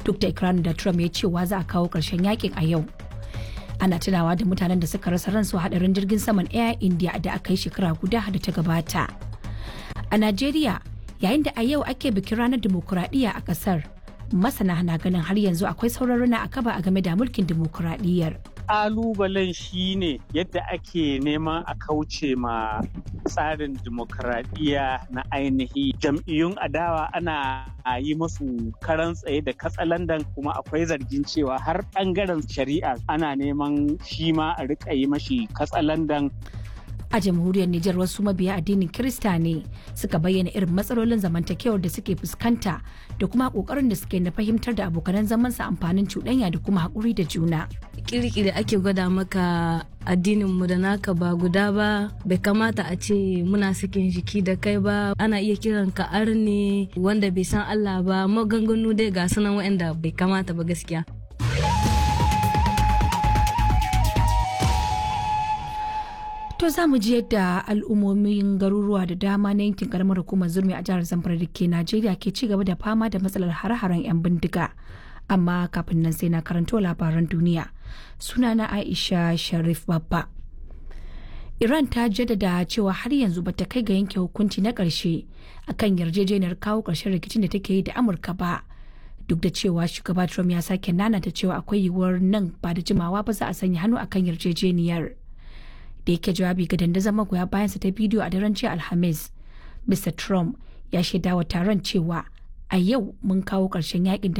duk da ikirarin da trump ya cewa za a kawo ƙarshen yakin a yau ana tunawa da mutanen da suka rasa ransu hadarin jirgin saman air india da aka yi shekara guda da ta gabata a najeriya yayin da a yau ake bikin ranar dimokuraɗiyya a ƙasar masana na ganin har yanzu akwai sauran rana a kaba a game da mulkin dimokuraɗiyyar kalubalen shi ne yadda ake neman a kauce ma tsarin dimokuraɗiyya na ainihi jam'iyyun adawa ana yi musu karan tsaye da katsalandan kuma akwai zargin cewa har ɓangaren shari'a ana neman shi ma a riƙa yi mashi katsalandan a jamhuriyar Nijar wasu mabiya addinin Kirista ne suka bayyana irin matsalolin zamantakewar da suke fuskanta da kuma kokarin da suke na fahimtar da abokanan zamansa amfanin cuɗanya da kuma haƙuri da juna. Kirkiri ake gwada maka addinin mu da naka ba guda ba bai kamata a ce muna sakin jiki da kai ba ana iya kiran ka arne wanda bai san Allah ba maganganu dai ga sunan waɗanda bai kamata ba gaskiya. To za mu ji yadda al'ummomin garuruwa da dama na yankin karamar hukumar zurmi a jihar Zamfara da ke Najeriya ke ci gaba da fama da matsalar hare-haren 'yan bindiga. Amma kafin nan sai na karanto labaran duniya. Sunana Aisha Sharif Babba. Iran ta jaddada cewa har yanzu bata kai ga yanke hukunci na ƙarshe akan yarjejeniyar kawo ƙarshen rikicin da take yi da Amurka ba. Duk da cewa shugaba Trump ya sake nanata cewa akwai yiwuwar nan ba da jimawa ba za a sanya hannu akan yarjejeniyar. da yake jawabi ga dandazon magoya bayansa ta bidiyo a daren jiya alhamis mr trump ya shaida wa taron cewa a yau mun kawo ƙarshen yakin da